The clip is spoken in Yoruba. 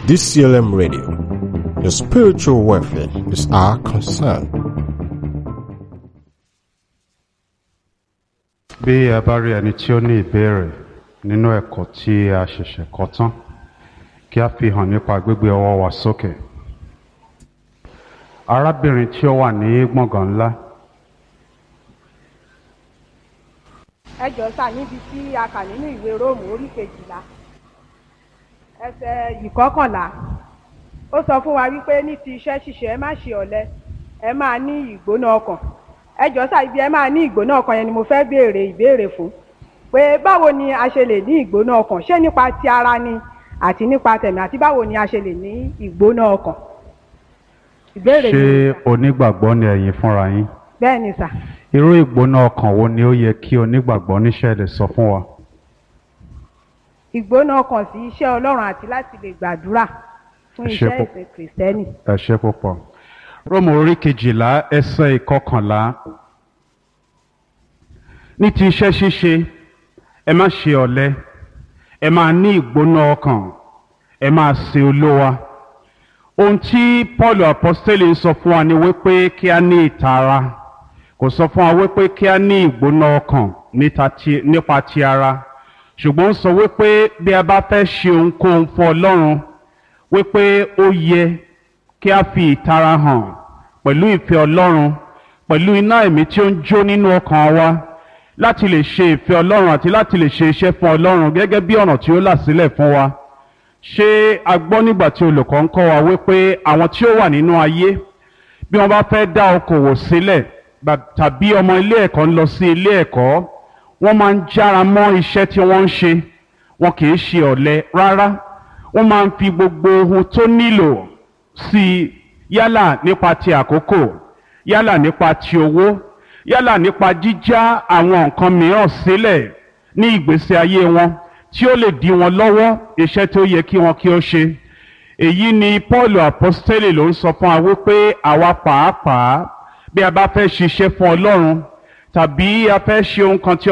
DCLM Radio. Your spiritual welfare is our concern. bí ẹ bá rí ẹni tí ó ní ìbéèrè nínú ẹ̀kọ́ tí a ṣẹ̀ṣẹ̀ kọ́ tán kí a fi hàn nípa gbígbé ọwọ́ wa sókè. arábìnrin tí ó wà ní gbọ̀ngàn ńlá ẹ jọ sà níbi tí a kà nínú ìwé róòmù orí kejìlá ẹsẹ̀ ìkọkànlá ó sọ fún wa wípé ní ti iṣẹ́ ṣíṣe ẹ má ṣe ọ̀lẹ ẹ máa ní ìgbóná ọkàn ẹ jọ sà ibi ẹ máa ní ìgbóná ọkàn yẹn ni mo fẹ́ béèrè ìbéèrè fún pé báwo ni a ṣe lè ní ìgbóná ọkàn ṣé nípa ti ara ni àti nípa tẹ̀mí àti báwo ni a ṣe lè ní ìgbóná ọkàn ìbéèrè ṣé mi onígbàgbọ́ ni ẹ̀yin fúnra yín bẹ́ẹ̀ ni sà irú ìgbóná ọkàn wo ni ó yẹ kí onígbàgbọ́ níṣẹ́ lè sọ fún wa. ìgbóná ọkàn sí iṣẹ́ ọlọ́run àti láti lè gbàdúrà fún Ẹ ṣé iṣẹ́ púpọ̀. ìsìn kìrìsìtẹ́nì. ẹ ṣe púpọ̀. róòmù orí kejìlá ẹsẹ̀ ìkọkànlá ní ti iṣẹ́ ṣíṣe ẹ má ṣe ọ̀lẹ ẹ máa ní ìgbóná ọkàn ẹ máa sin olówa ohun tí paul apostoli ń sọ fún wa ni wípé kí a ní ìtara kò sọ fún wa wípé kí a ní ìgbóná ọkàn níta ti- nípa ti ara ṣùgbọ́n ó sọ wípé bí a bá fẹ́ ṣe ohunkóhun fún ọlọ́run wípé ó yẹ kí a fi ìtara hàn pẹ̀lú ìfẹ́ ọlọ́run pẹ̀lú iná ẹ̀mí tí ó ń jó nínú ọkàn wa láti lè ṣe ìfẹ́ ọlọ́run àti láti lè ṣe iṣẹ́ fún ọlọ́run gẹ́gẹ́ bí ọ̀nà tí ó là sílẹ̀ fún wa ṣé a gbọ́ nígbà tí olùkọ́ ń kọ́ wa wípé àwọn tí ó wà nínú ayé bí wọ́n bá fẹ́ dá okòwò sílẹ̀ gbà- tàbí ọmọ ilé ẹ̀kọ́ ń lọ sí ilé ẹ̀kọ́ wọ́n máa ń jára mọ́ iṣẹ́ tí wọ́n ń ṣe wọn kì í ṣe ọ̀lẹ rárá wọ́n máa ń fi gbogbo ohun tó nílò sí i yálà nípa ti àkókò yálà nípa ti owó yálà nípa jíjá àwọn nǹkan mìíràn sílẹ̀ ní ìgbésí ayé wọn tí ó lè dí wọn lọ́wọ́ iṣẹ́ tó yẹ kí wọn kí ó ṣe èyí ni paul apostoli ló ń sọ fún wa wípé àwa pàápàá bí a bá fẹ́ ṣiṣẹ́ fún ọlọ́run tàbí a fẹ́ ṣe ohun kan tí